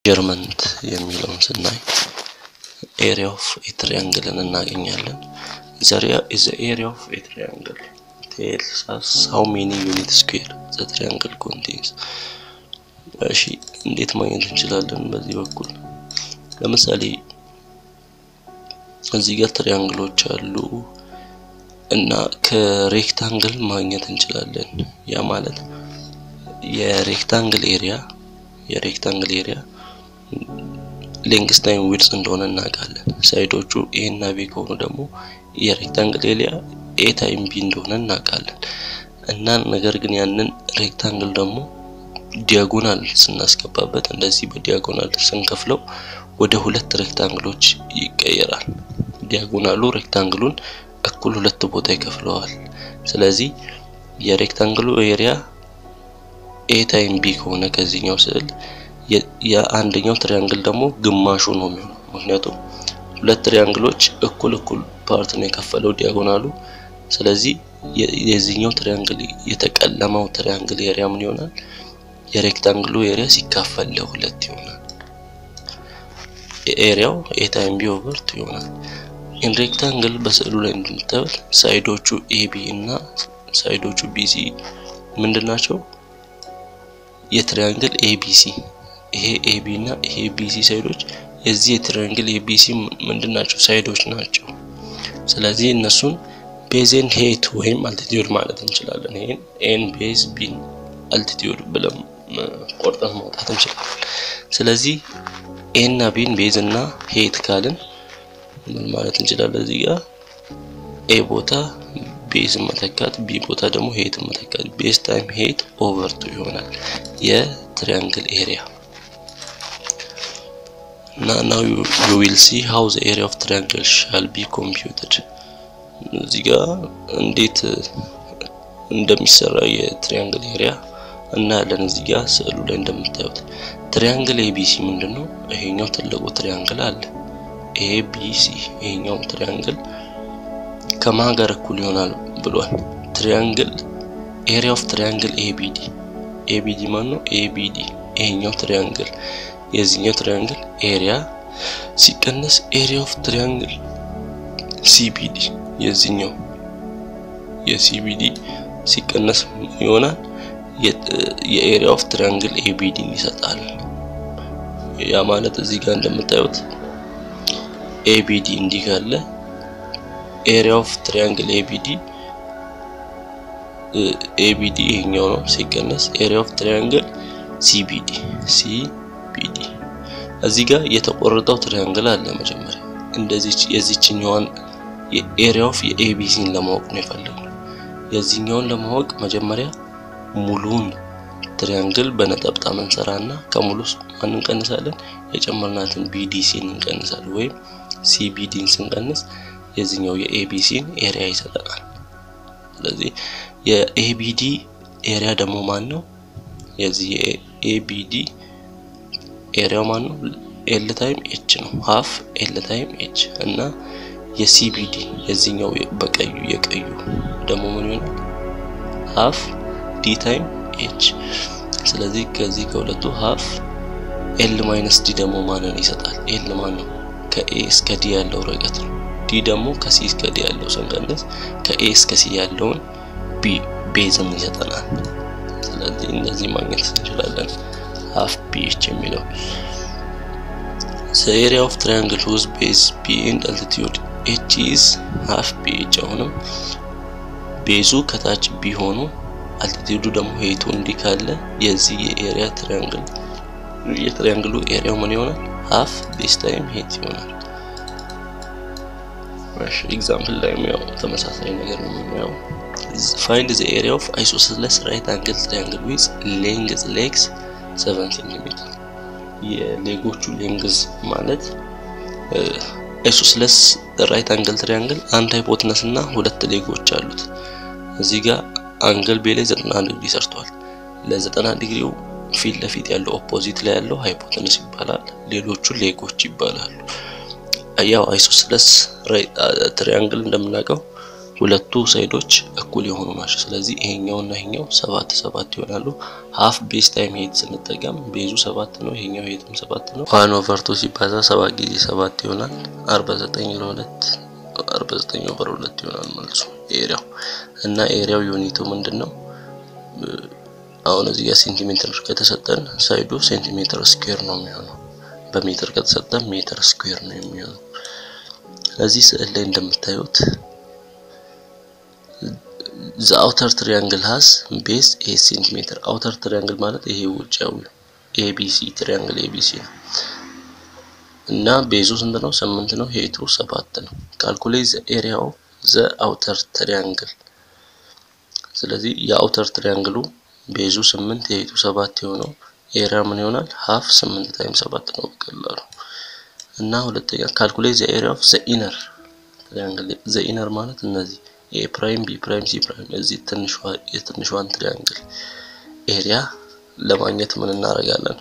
ሜዠርመንት የሚለውን ስናይ ኤሪያ ኦፍ ኤ ትሪያንግልን እናገኛለን። ዘሪያ ኢዝ ኤሪያ ኦፍ ኤ ትሪያንግል ቴልስ አስ ሃው ሜኒ ዩኒት ስኩዌር ዘ ትሪያንግል ኮንቴንስ። እሺ እንዴት ማግኘት እንችላለን? በዚህ በኩል ለምሳሌ እዚህ ጋር ትሪያንግሎች አሉ እና ከሬክታንግል ማግኘት እንችላለን። ያ ማለት የሬክታንግል ኤሪያ የሬክታንግል ኤሪያ ሌንግስ ታይም ዊድስ እንደሆነ እናውቃለን። ሳይዶቹ ኤ እና ቢ ከሆኑ ደግሞ የሬክታንግል ኤሪያ ኤ ታይም ቢ እንደሆነ እናውቃለን። እና ነገር ግን ያንን ሬክታንግል ደግሞ ዲያጎናል ስናስገባበት እንደዚህ በዲያጎናል ስንከፍለው ወደ ሁለት ሬክታንግሎች ይቀየራል። ዲያጎናሉ ሬክታንግሉን እኩል ሁለት ቦታ ይከፍለዋል። ስለዚህ የሬክታንግሉ ኤሪያ ኤ ታይም ቢ ከሆነ ከዚህኛው ስዕል የአንደኛው ትሪያንግል ደግሞ ግማሹ ነው የሚሆነው። ምክንያቱም ሁለት ትሪያንግሎች እኩል እኩል ፓርት ነው የከፈለው ዲያጎናሉ። ስለዚህ የዚህኛው ትሪያንግል የተቀለመው ትሪያንግል ኤሪያ ምን ይሆናል? የሬክታንግሉ ኤሪያ ሲካፈል ለሁለት ይሆናል። ኤሪያው ኤ ታይም ቢ ኦቨር ቱ ይሆናል። ኢን ሬክታንግል በስዕሉ ላይ እንደምታዩት ሳይዶቹ ኤቢ እና ሳይዶቹ ቢሲ ምንድን ናቸው? የትሪያንግል ኤቢሲ ይሄ ኤቢ እና ይሄ ቢሲ ሳይዶች የዚህ የትሪያንግል ኤቢሲ ምንድን ናቸው? ሳይዶች ናቸው። ስለዚህ እነሱን ቤዝን ሄት ወይም አልቲቲዩድ ማለት እንችላለን። ይሄን ኤን ቤዝ ቢን አልቲቲዩድ ብለን ቆርጠን ማውጣት እንችላለን። ስለዚህ ኤ እና ቢን ቤዝ እና ሄት ካልን ምን ማለት እንችላለን? እዚህ ጋር ኤ ቦታ ቤዝ መተካት ቢ ቦታ ደግሞ ሄት መተካት ቤዝ ታይም ሄት ኦቨር ቱ ይሆናል የትሪያንግል ኤሪያ እና ናው ዩ ዊል ሲ ሃው ዘ ኤሪያ ኦፍ ትሪያንግል ሻል ቢ ኮምፒውትድ እዚህ ጋር እንዴት እንደሚሰራ የትሪያንግል ኤሪያ እናያለን። እዚህ ጋር ስዕሉ ላይ እንደምታዩት ትሪያንግል ኤቢሲ ምንድን ነው? ይሄኛው ትልቁ ትሪያንግል አለ ኤቢሲ ይሄኛው ትሪያንግል ከማን ጋር እኩል ይሆናል ብሏል። ትሪያንግል ኤሪያ ኦፍ ትሪያንግል ኤቢዲ ኤቢዲ ማን ነው? ኤቢዲ ይሄኛው ትሪያንግል የዚህኛው ትሪያንግል ኤሪያ ሲቀነስ ኤሪያ ኦፍ ትሪያንግል ሲቢዲ የዚህኛው የሲቢዲ ሲቀነስ ይሆናል የኤሪያ ኦፍ ትሪያንግል ኤቢዲን ይሰጣል። ያ ማለት እዚህ ጋር እንደምታዩት ኤቢዲ እንዲህ ካለ ኤሪያ ኦፍ ትሪያንግል ኤቢዲ ኤቢዲ ይሄኛው ነው ሲቀነስ ኤሪያ ኦፍ ትሪያንግል ሲቢዲ ሲቢዲ እዚህ ጋር የተቆረጠው ትሪያንግል አለ። መጀመሪያ እንደዚህ የዚችኛዋን የኤሪያ ኦፍ የኤቢሲን ለማወቅ ነው የፈለግነው። የዚህኛውን ለማወቅ መጀመሪያ ሙሉን ትሪያንግል በነጠብጣብ እንሰራና ከሙሉ ማን እንቀንሳለን? የጨመርናትን ቢዲሲን እንቀንሳለን ወይም ሲቢዲን ስንቀንስ የዚህኛው የኤቢሲን ኤሪያ ይሰጠናል። ስለዚህ የኤቢዲ ኤሪያ ደግሞ ማን ነው? የዚህ የኤቢዲ ኤሪያው ማን ነው? ኤል ታይም ኤች ነው። ሀፍ ኤል ታይም ኤች እና የሲቢዲ የዚህኛው በቀዩ የቀዩ ደግሞ ምን ይሆናል? ሀፍ ዲ ታይም ኤች። ስለዚህ ከዚህ ከሁለቱ ሀፍ ኤል ማይነስ ዲ ደግሞ ማንን ይሰጣል? ኤል ማን ነው? ከኤ እስከ ዲ ያለው ርቀት ነው። ዲ ደግሞ ከሲ እስከ ዲ ያለው ስንቀንስ ከኤ እስከ ሲ ያለውን ቢ ቤዝም ይሰጠናል። ስለዚህ እንደዚህ ማግኘት እንችላለን። ሀፍ ቢ ኤች የሚለው the area of triangle whose base b and altitude h is half b h አሁንም ቤዙ ከታች ቢ ሆኖ አልቲቲዩዱ ደግሞ ሄቱ እንዲህ ካለ የዚህ የኤሪያ ትሪያንግል የትሪያንግሉ ኤሪያው ምን ይሆናል? ሀፍ ቤዝ ታይም ሄት ይሆናል። እሺ ኤግዛምፕል ላይ ያው ተመሳሳይ ነገር ነው የምናየው። ፋይንድ ዘ ኤሪያ ኦፍ አይሶስለስ ራይት አንግል ትሪያንግል ዊዝ ሌንግዝ ሌግስ 7 ሴንቲሜትር የሌጎቹ ሌንግዝ ማለት አይሶስለስ ራይት አንግል ትሪያንግል አንድ ሃይፖትነስ እና ሁለት ሌጎች አሉት። እዚህ ጋር አንግል ቤ ላይ 90 ዲግሪ ሰርቷል። ለ90 ዲግሪው ፊት ለፊት ያለው ኦፖዚት ላይ ያለው ሃይፖትነስ ይባላል። ሌሎቹ ሌጎች ይባላሉ። ያው አይሶስለስ ትሪያንግል እንደምናውቀው ሁለቱ ሳይዶች እኩል የሆኑ ናቸው። ስለዚህ ይሄኛው እና ይሄኛው ሰባት ሰባት ይሆናሉ። ሀፍ ቤዝ ታይም ሄት ስንጠቀም ቤዙ ሰባት ነው፣ ይሄኛው ሄትም ሰባት ነው። ዋን ኦቨር ቱ ሲባዛ ሰባት ጊዜ ሰባት ይሆናል። አርባ ዘጠኝ ለሁለት አርባ ዘጠኝ ኦቨር ሁለት ይሆናል መልሱ ኤሪያው እና ኤሪያው ዩኒቱ ምንድን ነው? አሁን እዚህ ጋር ሴንቲሜትር ከተሰጠን ሳይዱ ሴንቲሜትር ስኩዌር ነው የሚሆነው። በሜትር ከተሰጠን ሜትር ስኩዌር ነው የሚሆነው። እዚህ ስዕል ላይ እንደምታዩት ዘ አውተር ትሪያንግል ሃዝ ቤዝ ኤ ሴንቲሜትር። አውተር ትሪያንግል ማለት ይሄ ውጫዊ ኤቢሲ ትሪያንግል ኤቢሲ ነው እና ቤዙ ስንት ነው? ስምንት ነው። ሄቱ ሰባት ነው። ካልኩሌት ዘ ኤሪያ ኦፍ ዘ አውተር ትሪያንግል። ስለዚህ የአውተር ትሪያንግሉ ቤዙ ስምንት የሄቱ ሰባት የሆነው ኤሪያ ምን ይሆናል? ሀፍ ስምንት ታይም ሰባት ነው በቀላሉ እና ሁለተኛ ካልኩሌት ዘ ኤሪያ ኦፍ ዘ ኢነር ትሪያንግል። ዘ ኢነር ማለት እነዚህ ኤ ፕራይም ቢ ፕራይም ሲ ፕራይም እዚህ የትንሿን ትሪያንግል ኤሪያ ለማግኘት ምን እናደርጋለን?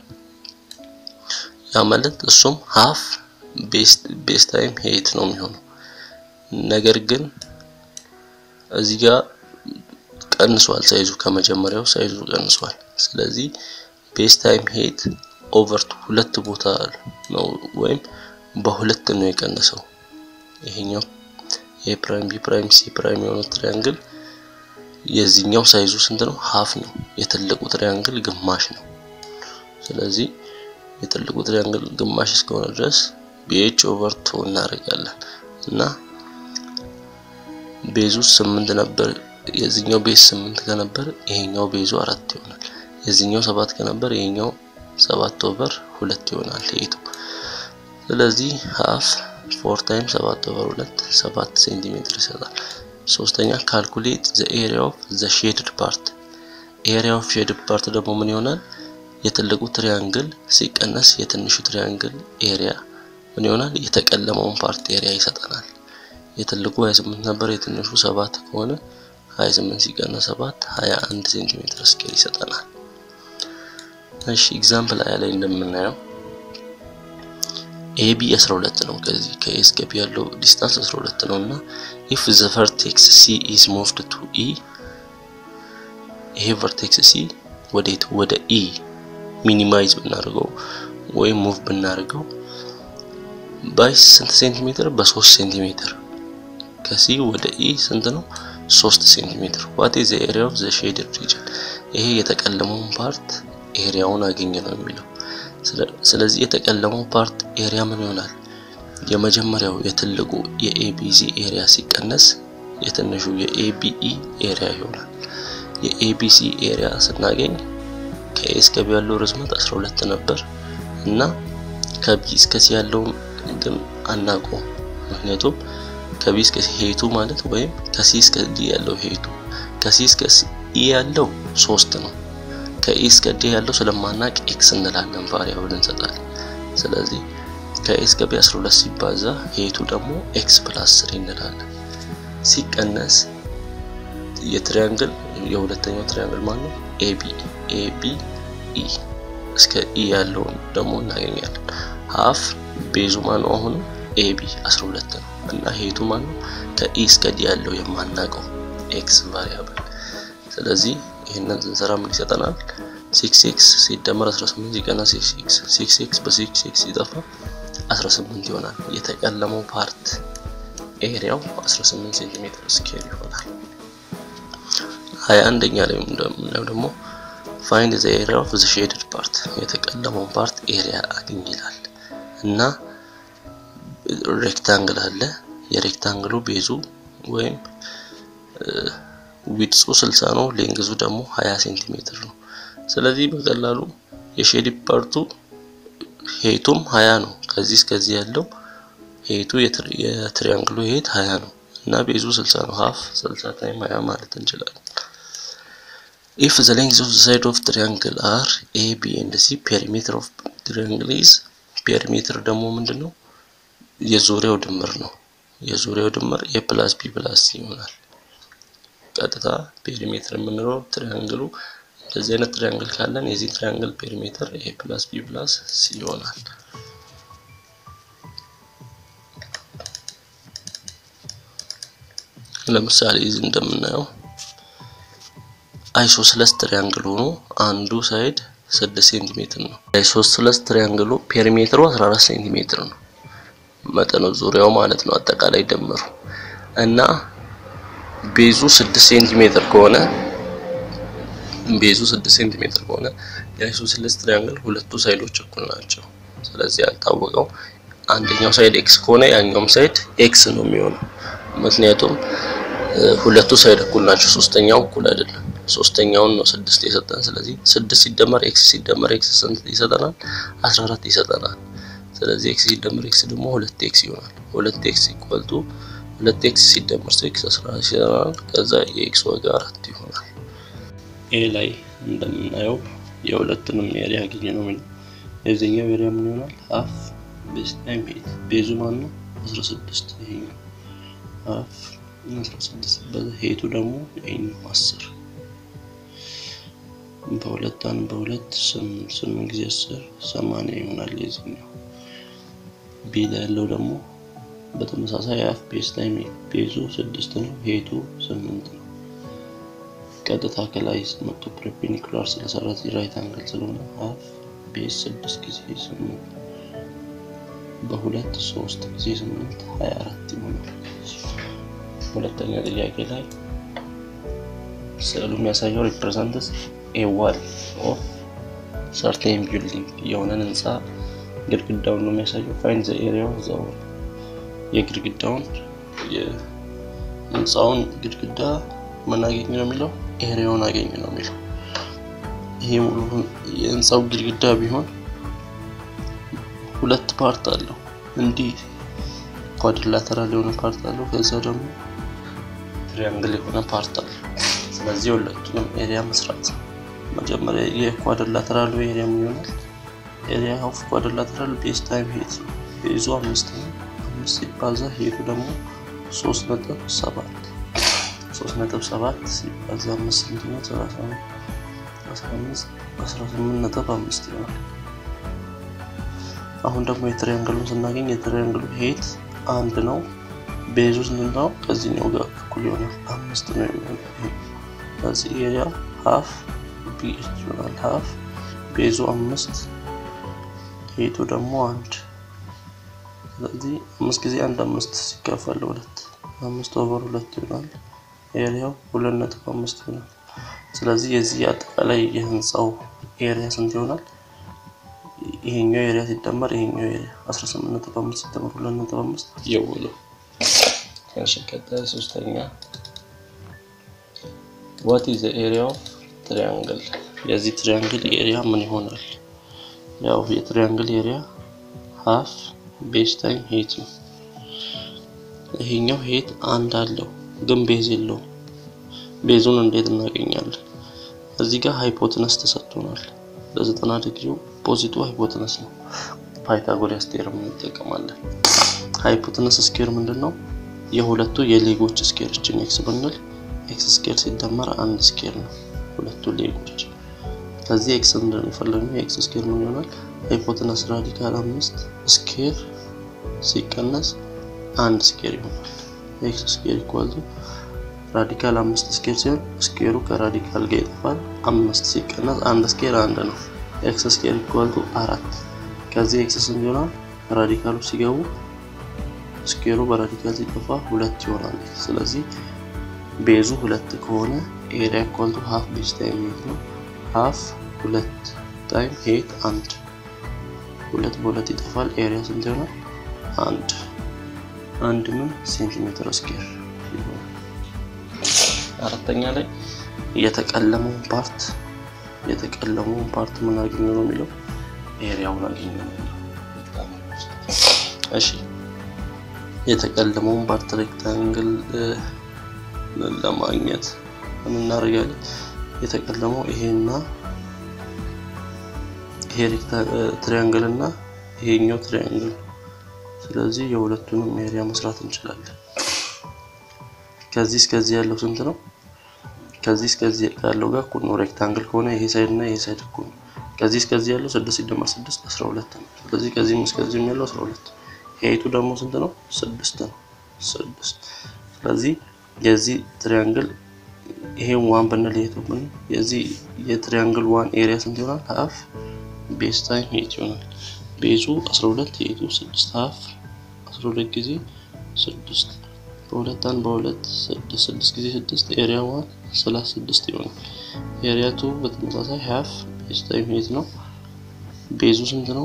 ያ ማለት እሱም ሀፍ ቤስ ታይም ሄት ነው የሚሆነው። ነገር ግን እዚህ ጋር ቀንሷል ሳይዙ ከመጀመሪያው ሳይዙ ቀንሷል። ስለዚህ ቤስ ታይም ሄት ኦቨር ቱ ሁለት ቦታ ነው ወይም በሁለት ነው የቀነሰው። ይሄኛው ኤ ፕራይም ቢ ፕራይም ሲ ፕራይም የሆነው ትሪያንግል የዚህኛው ሳይዙ ስንት ነው? ሀፍ ነው። የትልቁ ትሪያንግል ግማሽ ነው። ስለዚህ የትልቁ ትሪያንግል ግማሽ እስከሆነ ድረስ ቢኤች ኦቨር ቱ እናደርጋለን እና ቤዙ ስምንት ነበር። የዚህኛው ቤዝ ስምንት ከነበር ይሄኛው ቤዙ አራት ይሆናል። የዚህኛው ሰባት ከነበር ይሄኛው ሰባት ኦቨር ሁለት ይሆናል ሄቱ። ስለዚህ ሀፍ ፎር ታይም ሰባት ኦቨር ሁለት ሰባት ሴንቲሜትር ይሰጣል። ሶስተኛ ካልኩሌት ዘ ኤሪያ ኦፍ ዘ ሼድድ ፓርት። ኤሪያ ኦፍ ሼድድ ፓርት ደግሞ ምን ይሆናል? የትልቁ ትሪያንግል ሲቀነስ የትንሹ ትሪያንግል ኤሪያ ምን ይሆናል? የተቀለመውን ፓርት ኤሪያ ይሰጠናል። የትልቁ 28 ነበር፣ የትንሹ ሰባት ከሆነ 28 ሲቀነስ 7 21 ሴንቲሜትር ስኬር ይሰጠናል። እሺ ኤግዛምፕል ላይ ላይ እንደምናየው ኤቢ 12 ነው። ከዚህ ከኤ እስከ ቢ ያለው ዲስታንስ 12 ነው እና ኢፍ ዘ ቨርቴክስ ሲ ኢዝ ሙቭድ ቱ ኢ ይሄ ቨርቴክስ ሲ ወዴት ወደ ኢ ሚኒማይዝ ብናደርገው ወይም ሙቭ ብናደርገው ባይ ስንት ሴንቲሜትር? በሶስት ሴንቲሜትር ከሲ ወደ ኢ ስንት ነው? ሶስት ሴንቲሜትር። ዋት ኢዝ ዘ ኤሪያ ኦፍ ዘ ሼድድ ሪጅን? ይሄ የተቀለመውን ፓርት ኤሪያውን አገኘ ነው የሚለው። ስለዚህ የተቀለመው ፓርት ኤሪያ ምን ይሆናል? የመጀመሪያው የትልቁ የኤቢሲ ኤሪያ ሲቀነስ የትንሹ የኤቢኢ ኤሪያ ይሆናል። የኤቢሲ ኤሪያ ስናገኝ ከኤ እስከ ቢ ያለው ርዝመት 12 ነበር እና ከቢ እስከ ሲ ያለውን ግን አናውቀውም። ምክንያቱም ከቢ እስከ ሄቱ ማለት ወይም ከሲ እስከ ዲ ያለው ሄቱ ከሲ እስከ ኢ ያለው ሶስት ነው። ከኢ እስከ ዲ ያለው ስለማናቅ ኤክስ እንላለን፣ ቫሪያብል እንሰጣለን። ስለዚህ ከኤ እስከ ቢ 12 ሲባዛ ሄቱ ደግሞ ኤክስ ፕላስ 3 እንላለን። ሲቀነስ የትሪያንግል የሁለተኛው ትሪያንግል ማለት ነው ኤቢ ኤቢ ኢ እስከ ኢ ያለውን ደግሞ እናገኛለን። ሀፍ ቤዙ ማን ነው? አሁንም ኤቢ 12 ነው እና ሄቱ ማን ነው? ከኢ እስከ ዲ ያለው የማናውቀው ኤክስ ቫሪያብል። ስለዚህ ይህንን ስንሰራ ምን ይሰጠናል? ሲክስ ኤክስ ሲደመር 18 ሲቀነስ ሲክስ ኤክስ ሲክስ ኤክስ በሲክስ ኤክስ ሲጠፋ 18 ይሆናል። የተቀለመው ፓርት ኤሪያው 18 ሴንቲሜትር ስኬር ይሆናል። ሀያ አንደኛ ላይ እንደምናየው ደግሞ ፋይንድ ዘ ኤሪያ ኦፍ ዘ ሼድድ ፓርት የተቀለመውን ፓርት ኤሪያ አግኝ ይላል እና ሬክታንግል አለ። የሬክታንግሉ ቤዙ ወይም ዊድሱ 60 ነው፣ ሌንግዙ ደግሞ 20 ሴንቲሜትር ነው። ስለዚህ በቀላሉ የሼድድ ፓርቱ ሄቱም 20 ነው። ከዚህ እስከዚህ ያለው ሄቱ የትሪያንግሉ ሄት 20 ነው እና ቤዙ 60 ነው። ሀፍ 60 ታይም 20 ማለት እንችላለን። ኢፍ ዘ ሌንግዝ ኦፍ ዘ ሳይድ ኦፍ ትሪያንግል አር ኤ ቢ ኤንድ ሲ ፔሪሜትር ኦፍ ትሪያንግል ኢዝ ፔሪሜትር ደግሞ ምንድን ነው? የዙሪያው ድምር ነው። የዙሪያው ድምር ኤ ፕላስ ቢ ፕላስ ሲ ይሆናል። ቀጥታ ፔሪሜትር የምንለው ትሪያንግሉ እንደዚህ አይነት ትሪያንግል ካለን የዚህ ትሪያንግል ፔሪሜትር ኤ ፕላስ ቢ ፕላስ ሲ ይሆናል። ለምሳሌ እዚህ እንደምናየው አይሶስለስ ትሪያንግል ሆኖ አንዱ ሳይድ 6 ሴንቲሜትር ነው። አይሶስለስ ትሪያንግሉ ፔሪሜትሩ 14 ሴንቲሜትር ነው መጠኑ ዙሪያው ማለት ነው አጠቃላይ ደምሩ እና ቤዙ 6 ሴንቲሜትር ከሆነ ቤዙ 6 ሴንቲሜትር ከሆነ የአይሶስለስ ትሪያንግል ሁለቱ ሳይዶች እኩል ናቸው። ስለዚህ ያልታወቀው አንደኛው ሳይድ ኤክስ ከሆነ ያኛውም ሳይድ ኤክስ ነው የሚሆነው። ምክንያቱም ሁለቱ ሳይድ እኩል ናቸው። ሶስተኛው እኩል አይደለም። ሶስተኛውን ነው ስድስት የሰጠን። ስለዚህ ስድስት ሲደመር ኤክስ ሲደመር ኤክስ ስንት ይሰጠናል? 14 ይሰጠናል። ስለዚህ ኤክስ ሲደመር ኤክስ ደግሞ ሁለት ኤክስ ይሆናል። ሁለት ኤክስ ኢኳልቱ ሁለት ኤክስ ሲደመር ኤክስ 14 ይሰጠናል። ከዛ የኤክስ ዋጋ አራት ይሆናል። ኤ ላይ እንደምናየው የሁለቱንም ኤሪያ ያገኘ ነው የሚለው የዚህኛው ኤሪያ ምን ይሆናል? ሀፍ ቤዝ ታይም ሄት ቤዙ ማን ነው? 16 ይሄኛው ሀፍ 16 በሄቱ ደግሞ ይሄኛው 10 በሁለት አንድ በሁለት ስምንት ስምንት ጊዜ አስር ሰማንያ ይሆናል። የዚህኛው ቢ ላይ ያለው ደግሞ በተመሳሳይ ሀፍ ቤዝ ታይም ቤዙ ስድስት ነው፣ ሄቱ ስምንት ነው። ቀጥታ ከላይ መጥቶ ፐርፔንዲኩላር ስለሰራ ራይት አንግል ስለሆነ ሀፍ ቤዝ ስድስት ጊዜ ስምንት በሁለት ሶስት ጊዜ ስምንት ሀያ አራት ይሆናል። ሁለተኛ ጥያቄ ላይ ስዕሉ የሚያሳየው ሪፕሬዘንትስ ኤ ዋል ኦፍ ሰርቴን ቢልዲንግ የሆነን ህንፃ ግድግዳውን ነው የሚያሳየው። ፋይንድ ዘ ኤሪያ ኦፍ ዘ ዋል የግድግዳውን የህንፃውን ግድግዳ ምን አገኝ ነው የሚለው ኤሪያውን አገኝ ነው የሚለው። ይሄ ሙሉ የህንፃው ግድግዳ ቢሆን ሁለት ፓርት አለው። እንዲህ ኳድሪላተራል የሆነ ፓርት አለው። ከዛ ደግሞ ትሪያንግል የሆነ ፓርት አለው። ስለዚህ ሁለቱንም ኤሪያ መስራት መጀመሪያ የኳድሪላተራሉ ኤሪያ ምን ይሆናል? ኤሪያ ኦፍ ኳድሪላተራል ቤዝ ታይም ሄት ነው። ቤዙ አምስት ነው። አምስት ሲባዛ ሄቱ ደግሞ ሶስት ነጥብ ሰባት ሶስት ነጥብ ሰባት ሲባዛ አምስት ስንት ነው? ሰላሳ አስራ አምስት አስራ ስምንት ነጥብ አምስት ይሆናል። አሁን ደግሞ የትሪያንግሉን ስናገኝ የትሪያንግሉ ሄት አንድ ነው። ቤዙ ስንት ነው? ከዚህኛው ጋር እኩል ይሆናል አምስት ነው የሚሆነው። ከዚህ ኤሪያ ሀፍ ቢ ይሆናል። ሀፍ ቤዙ አምስት ሄቱ ደግሞ አንድ። ስለዚህ አምስት ጊዜ አንድ አምስት ሲካፈል ሁለት አምስት ኦቨር ሁለት ይሆናል። ኤሪያው ሁለት ነጥብ አምስት ይሆናል። ስለዚህ የዚህ አጠቃላይ የህንፃው ኤሪያ ስንት ይሆናል? ይሄኛው ኤሪያ ሲደመር ይሄኛው ኤሪያ 18 ነጥብ 5 ሲደመር 2 ነጥብ 5 የውሉ እሺ። ቀጣይ ሶስተኛ ዋት ኢዝ ዘ ኤሪያ ኦፍ ትሪያንግል የዚህ ትሪያንግል ኤሪያ ምን ይሆናል? ያው የትሪያንግል ኤሪያ ሃፍ ቤዝ ታይም ሄት ነው። ይሄኛው ሄት አንድ አለው ግን ቤዝ የለውም። ቤዙን እንዴት እናገኛለን? እዚህ ጋር ሃይፖትነስ ተሰጥቶናል። ለዘጠና ዲግሪው ፖዚቱ ሃይፖትነስ ነው። ፓይታጎሪያስ ቴርም እንጠቀማለን። ሃይፖትነስ ስኬር ምንድን ነው? የሁለቱ የሌጎች ስኬር እችን ኤክስ ብንል ኤክስ ስኬር ሲደመር አንድ ስኬር ነው ሁለቱ ሌጎች። ከዚህ ኤክስ እንደሚፈለግነው የኤክስ ስኬር ምን ይሆናል? ሃይፖትነስ ራዲካል አምስት ስኬር ሲቀነስ አንድ ስኬር ይሆናል። ኤክስ ስኬር ኢኳል ራዲካል አምስት ስኬር ሲሆን ስኬሩ ከራዲካል ጋር ይጠፋል። አምስት ሲቀነስ አንድ ስኬር አንድ ነው። ኤክስ ስኬር ኢኳል ቱ አራት። ከዚህ ኤክስ ስንት ይሆናል? ራዲካሉ ሲገቡ ስኬሩ በራዲካል ሲጠፋ ሁለት ይሆናል። ስለዚህ ቤዙ ሁለት ከሆነ ኤሪያ ኢኳል ቱ ሃፍ ቤዝ ታይም ሄት ነው። ሃፍ ሁለት ታይም ሄት አንድ። ሁለት በሁለት ይጠፋል። ኤሪያ ስንት ይሆናል? አንድ አንድ ምን ሴንቲሜትር ስኬር ይሆናል። አራተኛ ላይ የተቀለመውን ፓርት የተቀለመውን ፓርት ምን አገኘ ነው የሚለው ኤሪያውን አገኘ ነው የሚለው። እሺ የተቀለመውን ፓርት ሬክታንግል ለማግኘት ምን እናደርጋለን? የተቀለመው ይሄና ይሄ ትሪያንግል እና ይሄኛው ትሪያንግል ስለዚህ የሁለቱንም ኤሪያ መስራት እንችላለን። ከዚህ እስከዚህ ያለው ስንት ነው? ከዚህ እስከዚህ ያለው ጋር እኩል ነው። ሬክታንግል ከሆነ ይሄ ሳይድ እና ይሄ ሳይድ እኩል ነው። ከዚህ እስከዚህ ያለው ስድስት ሲደመር ስድስት አስራ ሁለት ነው። ስለዚህ ከዚህም እስከዚህም ያለው አስራ ሁለት ሄይቱ ደግሞ ስንት ነው? ስድስት ነው። ስድስት ስለዚህ የዚህ ትሪያንግል ይሄን ዋን ብንል የቱብን የዚህ የትሪያንግል ዋን ኤሪያ ስንት ይሆናል? ሀፍ ቤዝ ታይም ሄት ይሆናል። ቤዙ 12 ሄቱ 6 ሀፍ 12 ጊዜ 6 በሁለት አንድ በሁለት 6 6 ጊዜ 6 ኤሪያ ዋን 36 ይሆናል። ኤሪያ ቱ በተመሳሳይ ሀፍ ቤዝ ታይም ሄት ነው። ቤዙ ስንት ነው?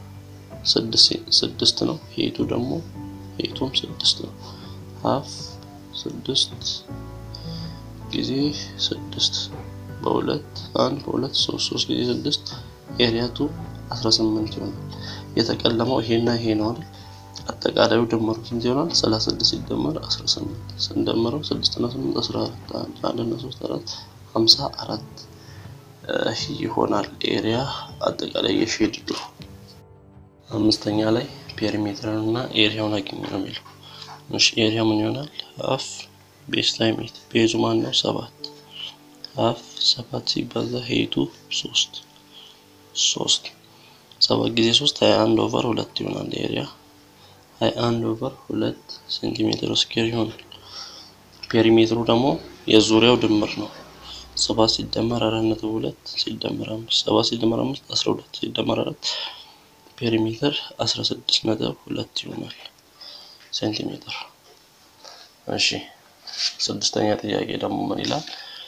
ስድስት ነው። ሄቱ ደግሞ ሄቱም ስድስት ነው። ሀፍ ስድስት ጊዜ ስድስት በሁለት አንድ በሁለት ሶስት ሶስት ጊዜ ስድስት ኤሪያቱ 18 ይሆናል። የተቀለመው ይሄና ይሄ ነው አይደል? አጠቃላዩ ድምሩ ስንት ይሆናል? 36 ሲደመር 18 ስንደምረው 6 እና 8 14 1 እና 3 4 54 ይሆናል። ኤሪያ አጠቃላይ የሼድ አምስተኛ ላይ ፔሪሜትርን እና ኤሪያውን አግኝ ነው የሚለው። እሺ ኤሪያ ምን ይሆናል? ሀፍ ቤዝ ታይም ሄት ቤዙ ማን ነው? ሰባት ሀፍ ሰባት ሲባዛ ሄቱ ሶስት ሶስት ሰባት ጊዜ ሶስት ሀያ አንድ ኦቨር ሁለት ይሆናል። ኤሪያ ሀያ አንድ ኦቨር ሁለት ሴንቲሜትር ስኬር ይሆናል። ፔሪሜትሩ ደግሞ የዙሪያው ድምር ነው። ሰባት ሲደመር አራት ነጥብ ሁለት ሲደመር አምስት ሰባት ሲደመር አምስት አስራ ሁለት ሲደመር አራት ፔሪሜትር 16 ነጥብ ሁለት ይሆናል ሴንቲሜትር። እሺ ስድስተኛ ጥያቄ ደግሞ ምን ይላል?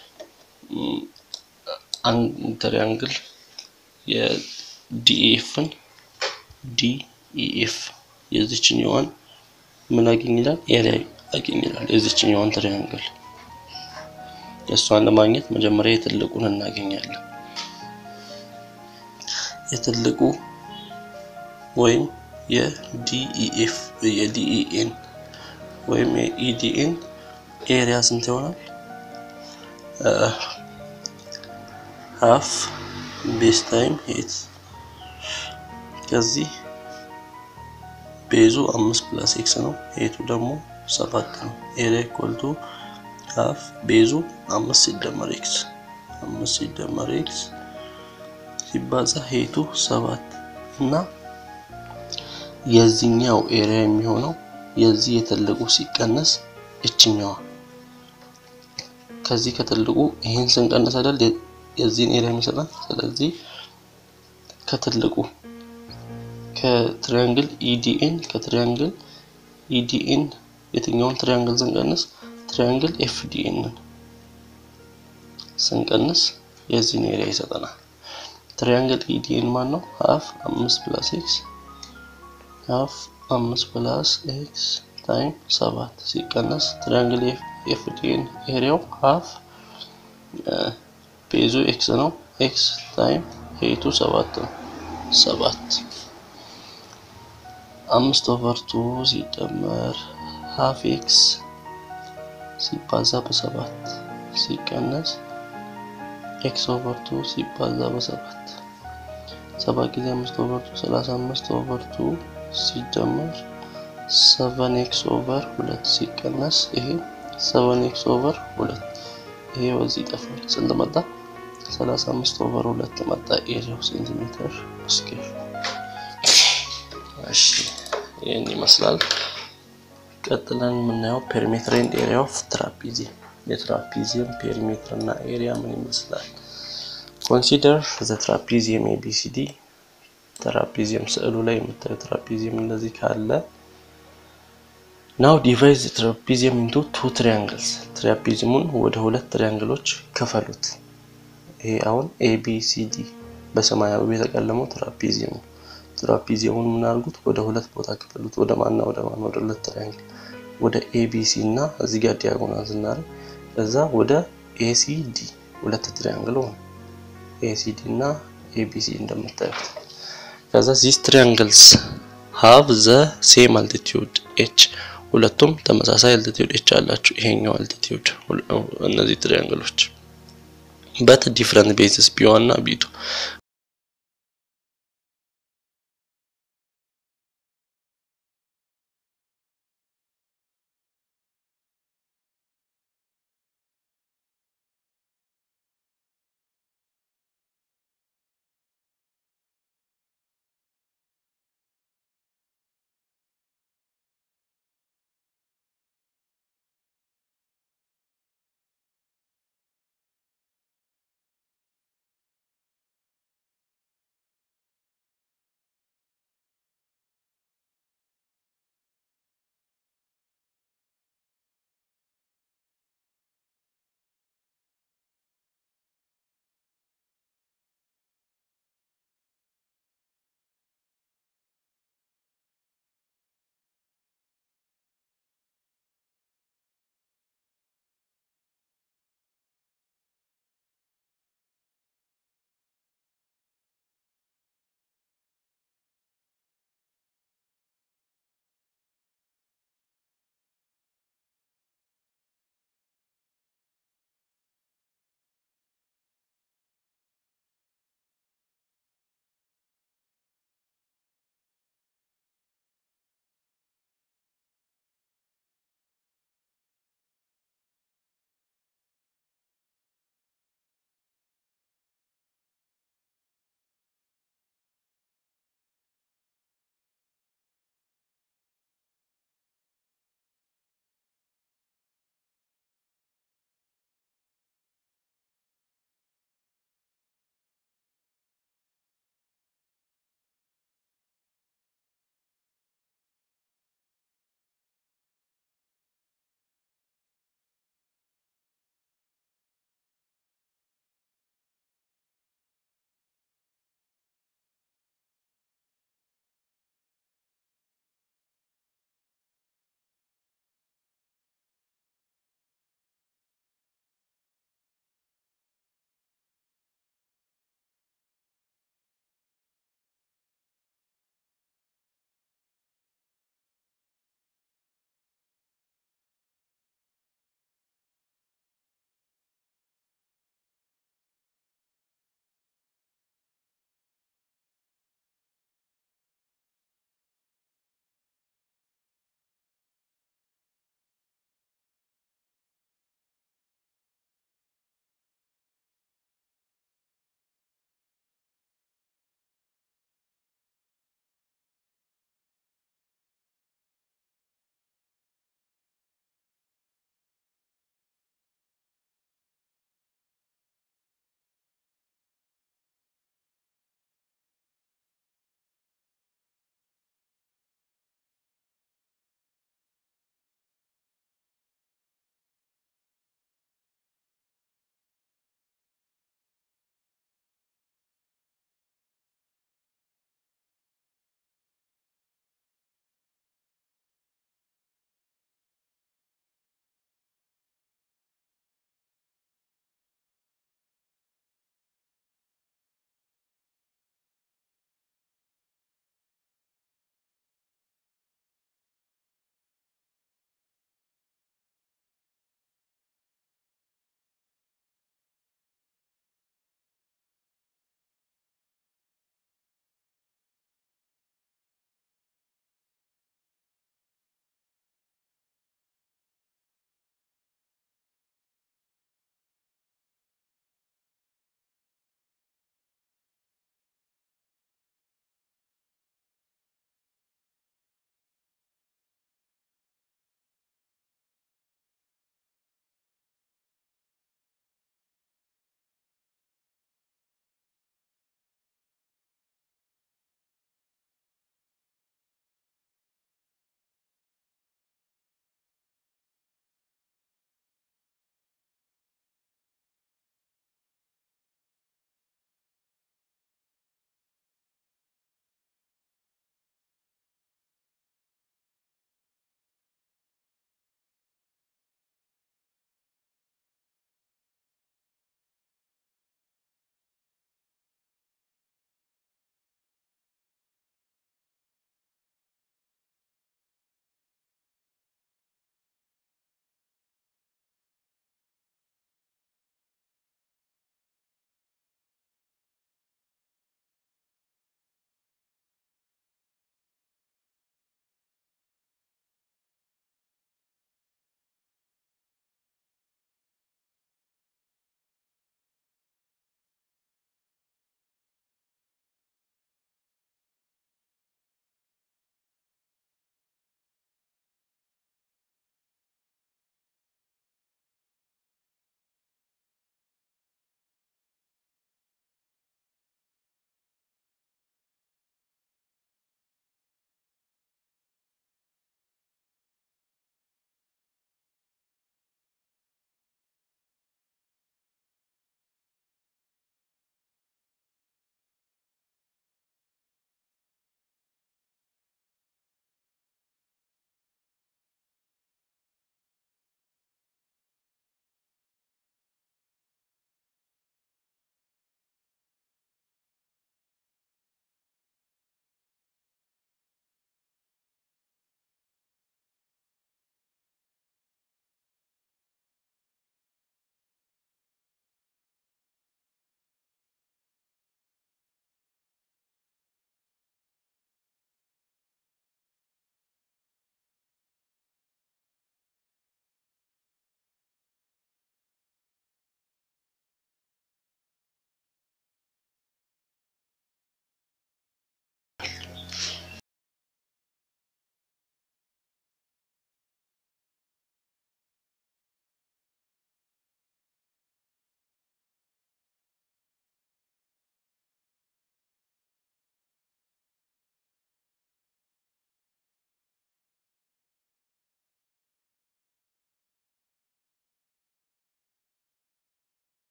አንድ ትሪያንግል የዲኤፍን ዲኢኤፍ የዚችኛዋን ምን አገኝ ይላል? ኤሪያ አገኝ ይላል። የዚችኛዋን ትሪያንግል የእሷን ለማግኘት መጀመሪያ የትልቁን እናገኛለን። የትልቁ ወይም የዲኢኤፍ የዲኢኤን ወይም የኢዲኤን ኤሪያ ስንት ይሆናል? ሀፍ ቤዝ ታይም ሄት ከዚህ ቤዙ አምስት ፕላስ ኤክስ ነው። ሄቱ ደግሞ ሰባት ነው። ኤሪያ ኢኳልቱ ሀፍ ቤዙ አምስት ሲደመር ኤክስ አምስት ሲደመር ኤክስ ሲባዛ ሄቱ ሰባት እና የዚህኛው ኤሪያ የሚሆነው የዚህ የትልቁ ሲቀነስ እችኛዋ ከዚህ ከትልቁ ይህን ስንቀነስ አይደል የዚህን ኤሪያ የሚሰጠን። ስለዚህ ከትልቁ ከትሪያንግል ኢዲኤን ከትሪያንግል ኢዲኤን የትኛውን ትሪያንግል ስንቀንስ ትሪያንግል ኤፍዲኤንን ስንቀንስ የዚህን ኤሪያ ይሰጠናል። ትሪያንግል ኢዲኤን ማን ነው? ሀፍ አምስት ፕላስ ኤክስ ሀፍ አምስት ፕላስ ኤክስ ታይም ሰባት ሲቀነስ ትሪያንግል ኤፍዲኤን ኤሪያው ሀፍ ቤዙ ኤክስ ነው። ኤክስ ታይም ሄቱ ሰባት ነው። ሰባት አምስት ኦቨር ቱ ሲደመር ሀፍ ኤክስ ሲባዛ በሰባት ሲቀነስ ኤክስ ኦቨር ቱ ሲባዛ በሰባት ሰባት ጊዜ አምስት ኦቨር ቱ ሰላሳ አምስት ኦቨር ቱ ሲደመር ሰቨን ኤክስ ኦቨር ሁለት ሲቀነስ ይሄ ሰቨን ኤክስ ኦቨር ሁለት ይሄ በዚህ ይጠፋል። ስንት መጣ? ሰላሳ አምስት ኦቨር ሁለት መጣ። ኤሪያው ሴንቲሜትር ስኬር። እሺ ይህን ይመስላል። ቀጥለን የምናየው ፔሪሜትር ኤንድ ኤሪያ ኦፍ ትራፒዚየም የትራፒዚየም ፔሪሜትር እና ኤሪያ ምን ይመስላል? ኮንሲደር ዘ ትራፒዚየም ኤቢሲዲ ትራፒዚየም ስዕሉ ላይ የምታዩት ትራፒዚየም እንደዚህ ካለ ናው ዲቫይዝ ትራፒዚየም ኢንቱ ቱ ትሪያንግልስ ትራፒዚየሙን ወደ ሁለት ትሪያንግሎች ክፈሉት። ይሄ አሁን ኤቢሲዲ በሰማያዊ የተቀለመው ትራፒዚየም ነው። ትራፒዚየሙን ምን አድርጉት? ወደ ሁለት ቦታ ክፈሉት። ወደ ማና ወደ ማና ወደ ሁለት ትሪያንግል ወደ ኤቢሲ እና እዚህ ጋር ዲያጎናል ስናደርግ ከዛ ወደ ኤሲዲ ሁለት ትሪያንግል ሆነ። ኤሲዲ እና ኤቢሲ እንደምታዩት ከዛ ዚስ ትሪያንግልስ ሃቭ ዘ ሴም አልቲቲዩድ ኤች ሁለቱም ተመሳሳይ አልቲቲዩድ ኤች አላቸው። ይሄኛው አልቲቲዩድ እነዚህ ትሪያንግሎች በት ዲፍረንት ቤዝስ ቢ1 እና ቢ2